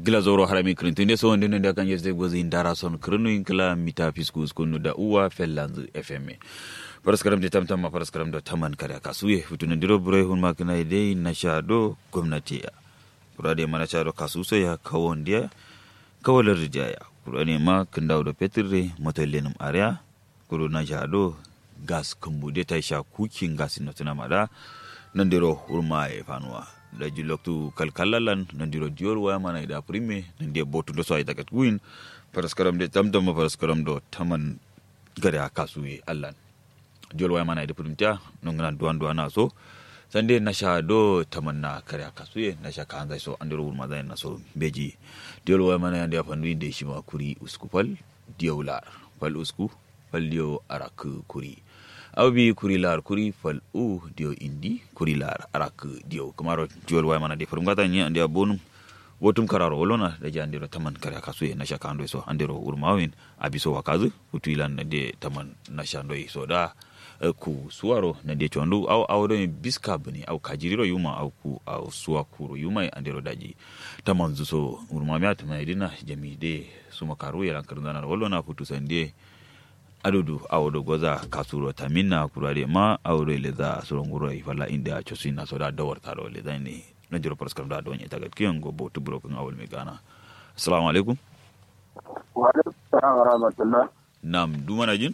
gila zoro harami kirintunde so wonde nda kan yesde gozi ndara son kirinu inkla mita fiskus kunu da uwa fellanzu fm paraskaram de tamtam ma paraskaram do taman kare kasuye futuna ndiro bure hun makina ide na shado gwamnati ya kurade mana shado kasuso ya kawon dia kawalar rijaya kurane ma kindaw do petirre motolenum area kuru na shado gas kumbude ta sha kukin gas no tuna mada nandiro hurma e fanuwa da jiloktu kalkalalan nandiro dior waya mana ida prime nandi botu do so ay takat guin paraskaram de tamtam paraskaram do taman gare akasuye allan dior waya mana ida primta nongana duan duana so sande nasha do tamanna kare akasuye nasha kanzai so andiro hurma zai na so beji dior waya mana yandi afandu inde shima kuri uskupal diawla fal usku fal dio arak kuri aw bi kuri lar kuri fal u dio indi kuri lar arak dio kamaro jol way mana de furum gata ni andi abonum wotum kararo wolona da ja andiro taman kare kasu e nasha kando so andiro urmawin abiso wakazu utuilan de taman nasha ndo so da ku suwaro na de chondu aw awdo biska bani aw kajiriro yuma aw ku aw suwa kuru yuma andiro daji taman zuso urmamiya taman idina jami de suma karu yalan karndana wolona futu sande adudu awodo goza kasuro taminna kurare ma awre le za suronguro ifala inda chosina soda dawar taro le dani na jiro paraskam da donye tagat kiyan go botu buro kan awol me gana assalamu alaikum wa alaikum salam wa rahmatullah nam duma na jin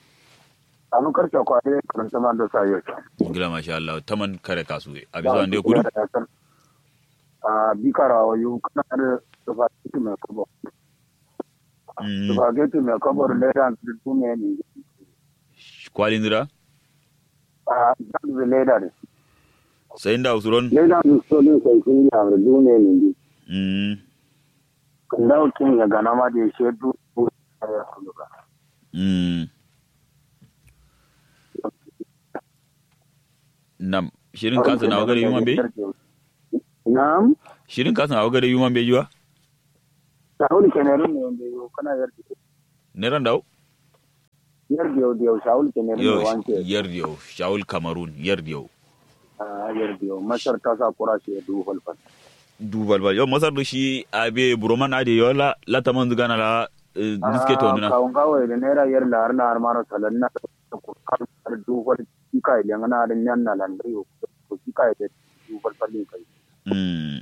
anu karshe kwade kan sama da sayo gila masha Allah taman kare kasu abi zo ande kudu a bikara wa yu kana da tafati mai kabo Spaghetti mai kabar leda da duniya ne. kwalin dira A da leda ne. sai nda usuron Leda ne so ne sai kun yi da duniya ne. mm Kan dawo kin ya gana ma da ya shedu ya kulu ba. mm nam shirin kasa na wagare yuma be Na'am. shirin kasa na wagare yuma be jiwa Shahul kenerin ne wanda yau kana yarda. ne ran dawo Yarda yau da yau shahul kenerin ne yo wanke. yardiyo shaul cameroon yardiyo A yarda yau masar ta sa kura shi ya duhu falfal. dubal bal yo masar do shi abe buroman ade yo la la taman zugana la eh, niske to nuna Kawun kawai da naira yar la har na har mara salan na ko kan har duhu fal kika idan ana da nyan na landari ko kika da duhu falfal ne kai. mm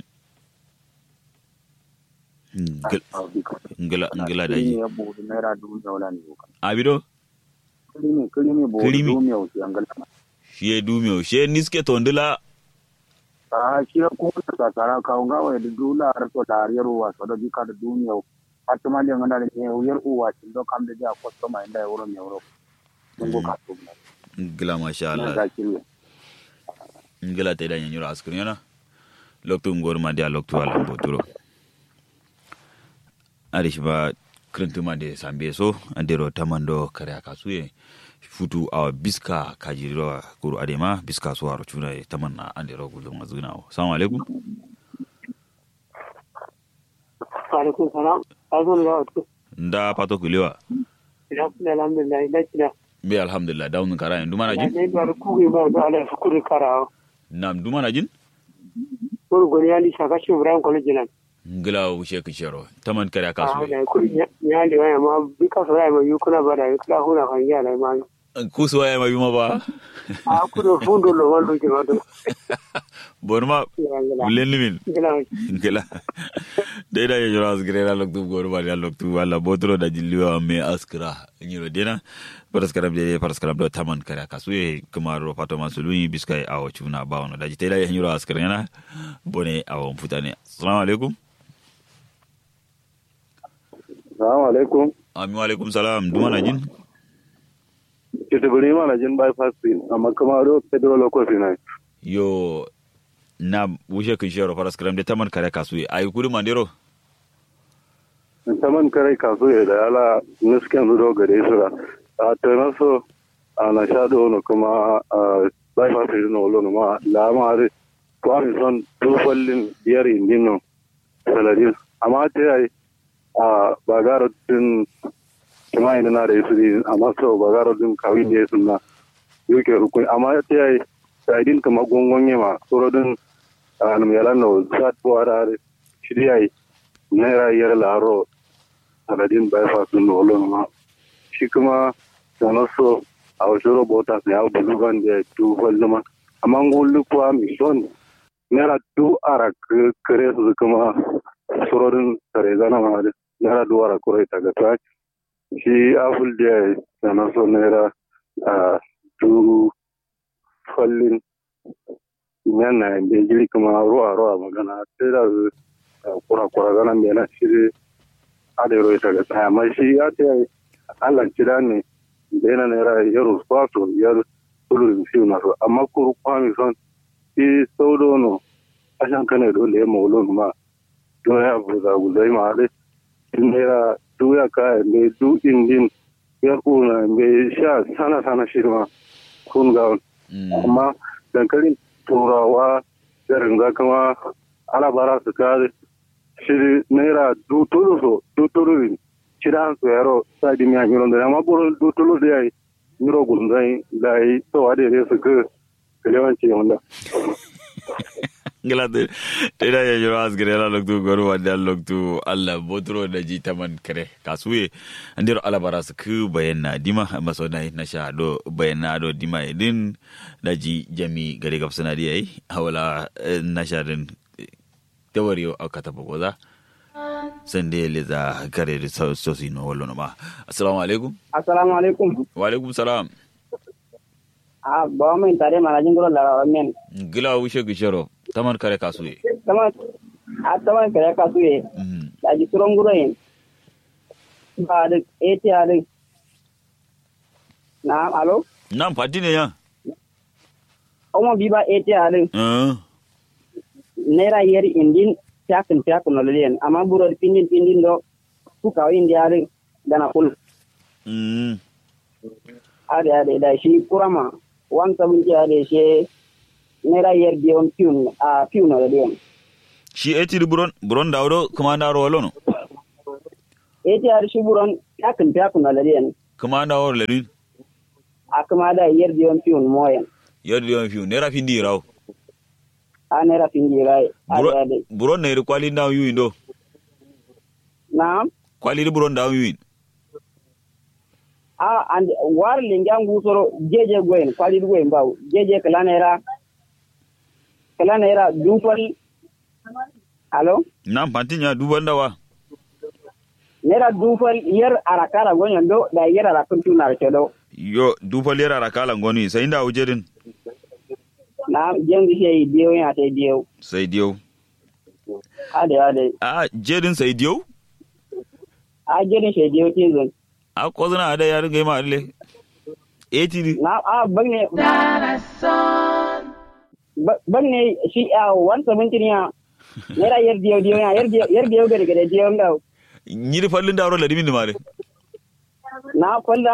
Ngil- Ah, bika. ngila ngila da Kiri ji ne ya buɗe naira dubu da wala ne kan. abido Kiri ne kiri ne buɗe Kirimi. dubu mai wuce an gala. shi e dumio she niske to ndila A shi ya kuma da tsara kawun kawai da dubu la har to da har yaro wa so da bika da dubu mai Fatima da ngana da ne yar uwa cin do kam da ja kwastoma inda ya wuro mai wuro. Mun go ka to na. ngila masha Na Allah ga kiri. ngila te da nyanyura askrina loktu ngor ma dia loktu ala boturo ari shiba krentuma de sambe so andero tamando kare akasuye futu awa biska kajiro kuru adema biska so aro chuna e tamanna andero gulo mazuna assalamu alaikum alaikum salam azan ya wato nda pato kulewa ina kuma alhamdulillah ina kina be alhamdulillah dawn kara nduma na na jin ne da ku ga ba da ala shukuri karawa nam nduma na jin ko goni ali shaka shi ibrahim college nan ngila wushe kishero taman kare a akasuye da ku ya le waya ma bi ka so ya ma yukuna ba da yukuna huna kan ya la ma kusuwa ya mayuma ba a ku do fundo lo wando ke wado bonuma ya ngala bulen limin ngala ngila deda ye jora asgre la loktu gor ba ya loktu wala botro da jilliwa me askra nyiro dena paraskaram de paraskaram do taman kare kasuye kumaro pato masuluni biskai awo chuna bawno da jitela ye nyiro askra yana bone awo mfutane assalamu alaikum Assalamu alaikum. amin wa alaikum salam duma na jin Kitibiri mana jin bypass din amma kuma ro federal local finance. yo na wushe kin shero paraskaram de taman kare kasuye ayi kuri mandero Saman kare kaso ya da ala nisken zudo gare su da. A tana so a na sha da wani kuma a bypass din na wolo ma la ma re kwami son tufallin biyar indin nan saladin. Amma ta yi a bagaro din kuma ina na da yasu din amma so bagaro din kawai da yasu na yuke rukun amma ta yi saidin kama gongon yama tsorodin a nam yalan no sat bo ara shirya yi naira yar laro saladin bypass din olon ma shi kuma sana so a wasu robota ne a bulugan da du zama amma ngulu kuwa mi son naira du ara kare su kuma surorin tare zana ma da naira du ara kure ta ga ta shi aful da sana so naira a du fallin yana da jiri kuma ruwa ruwa magana sai da kura kura gana mai na shiri adero ita ga tsaya amma shi ya ce Allah kira ne da yana naira yaro kwato yar tulu fi na so amma kuru kwami son shi saudo no ashan kane do le mo lo ma do ya bu da gu dai ma de naira du ya ka me du indin yar una me sha sana sana shi ma kun ga amma dankalin turawa garin za kama ana bara su kare shiri naira dutulu so dutulu shida su yaro sa di mi anyiro da amma buru dutulu da yayi miro gunzai da yi to wade ne su ka kalewanci wanda ngila te te da ya jiro asgire la loktu goru wanda loktu alla botro da ji taman kare kasuye andiro ala bara su ku bayanna dima maso na na sha do bayanna do dima idin da ji jami gare gafsana di ai hawala na sha din tawariyo akata bogoza sande le za kare da sosi no wallo ma assalamu alaikum assalamu alaikum wa alaikum salam a ba mai tare malajin gulo la men gila wishe gishero taman kare kasuye tama a tama kare kasuye da ji suron gulo yin ba da eti ale na alo nan fati ne ya omo bi ba eti ale naira yer indin fiyakin fiyakin no leliyen amma buro pindin pindin do ku kawo indi ale dana kul ade ade da shi kurama wan sabunti ade she naira yer diyon piun a piun no leliyen shi eti buron buron dawdo kuma na ro lono eti ar shi buron fiyakin fiyakin no leliyen kuma na ro lelin a kuma da yer diyon piun moyen yer diyon piun naira findi raw a naira findi rai ade ade buron na kwali ndaw yuyin do na kwali buron ndaw yuyin a and war lingan gusoro jeje goyen kwali goyen baw jeje kala naira kala naira dufal alo nan pantinya duban dawa naira dufal yer arakara gonyon do da yer arakun tunar do yo dufal yer arakala ngoni sai nda ujerin na jengi sai diyo ya sai diyo sai diyo ade ade a jerin sai diyo a jerin sai diyo tizon a kozuna ada yarin gaima alle eti na a bagne bagne shi a wan seventeen ya naira yer diyo diyo ya yer diyo yer diyo gade gade diyo ndaw nyiri fallin dawro la dimin mare na falla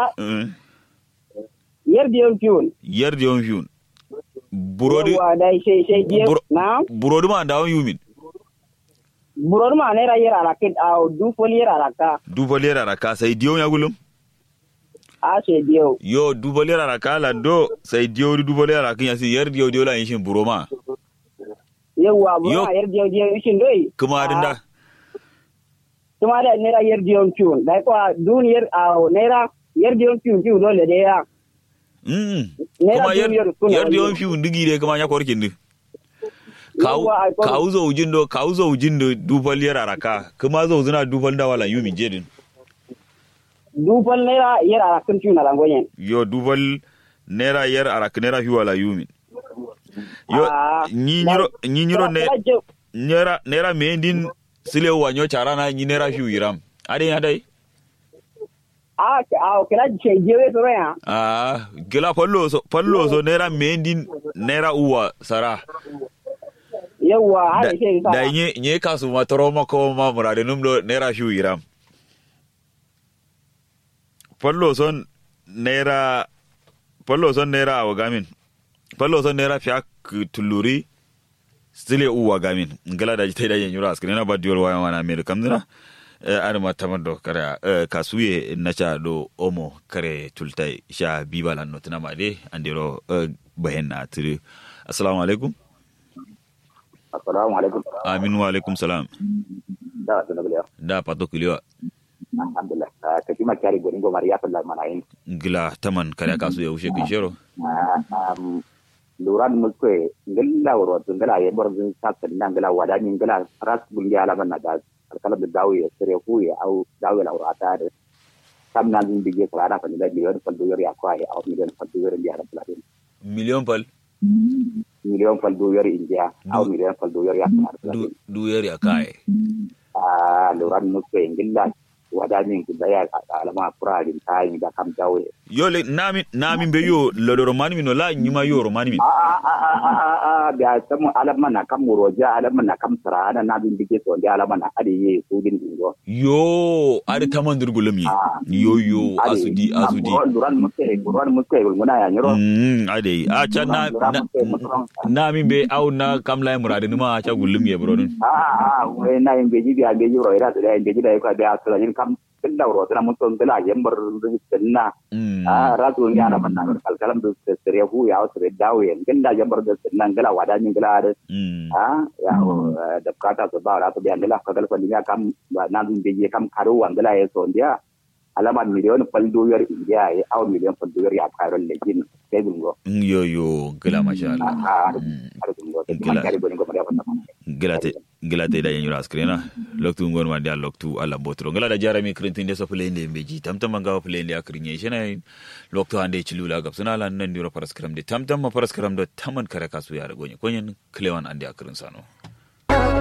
yer diyo fiun yer diyo fiun burodi wa dai sai sai diyo na burodi ma dawo yumin burodi ma naira yer araka a du fol yer araka du fol yer araka sai diyo ya gulum a sai diyo yo du fol yer araka la do sai diyo du fol yer araka ya yer diyo diyo la yin buroma yawa buroma yer diyo diyo shin doi kuma adinda kuma da naira yer diyo fiun dai ko dun yer a naira yer diyo fiun fiun dole da ya kuma yer diyo fiun digi de kuma ya korkin din kawu zo ujin do kawu zo ujin do dufal yar araka kuma zo zuna dufal da wala yumi jedin dufal naira yar arakan tuna rangoyen yo dufal naira yar arak naira fi wala yumi yo ni nyiro ni nyiro ne naira naira mendin sile wa nyo charana ni naira fi yiram ade ya dai a a kila ce jewe to ya a gila fallo so fallo so naira mendin naira uwa sara yawa hada ke sa da nye nye kasu ma toro ma ko ma murade num do naira shu iram fallo son naira fallo son naira awa gamin fallo son naira fiak tuluri stile uwa gamin ngala da jitai da yen yura askene na badiol waya wana mer kamdina ar ma tamando kare kasuye na cha do omo kare tultai sha bibalan no tana made andiro bahen na tiri assalamu alaikum assalamu alaikum amin wa alaikum salam da da bele da pato kuliwa alhamdulillah ka kima kari goni go mariya ta mana yin gila taman kare kasu ya ushe kishero luran muske ngilla woro ngilla ye bor zin sa tan ngilla wada ni ngilla ras bungi ala man da kala da dawo ya sere ku ya au dawo la woro ata de kam na zin bige kala da kan da miliyon fal do yori akwa ya au miliyon fal do yori ya rabbil alamin million pal miliyon fal do yori india au miliyon fal do yori ya du du yari akai ah luran muske ngilla wada ni ngilla ya alama furarin tayi da kam dawo yo le nami nami be yo lo do romani min la nyima yo romani min da samu alamana kam muroja alamana kam sarana na bin dige so da alamana ade ye su din dingo yo ari taman durgulum yi yo yo asudi asudi duran muke duran muke muna ya nyoro mm ade a cha na nami be au na kam la murade numa cha gulum ye bro a a we na yin beji biya beji ro ira da yin beji da ka da asala yin kam kin da ro da mun ton da yambar dinna a rasu ya na manna kalkalam da sere hu ya sere dawo yin kin da yambar da dinna ngala wada ni ngala da a ya da kata so ba ra to biya ngala ka galfa ni kam na dun beji kam karu wangala ya so ndiya alama miliyon faldoyar indiya ya awa miliyon faldoyar ya kairo legin sai bungo yo yo gila masha Allah gila te gila te da yin yura askrena loktu ngon ma dia loktu ala botro gila da jarami krintin de so plende beji tamtam manga plende akrinye shena loktu ande chilula gap suna lan nan diro paraskram de tamtam ma paraskram do taman kare kasu ya ragonye konyen klewan ande akrin sano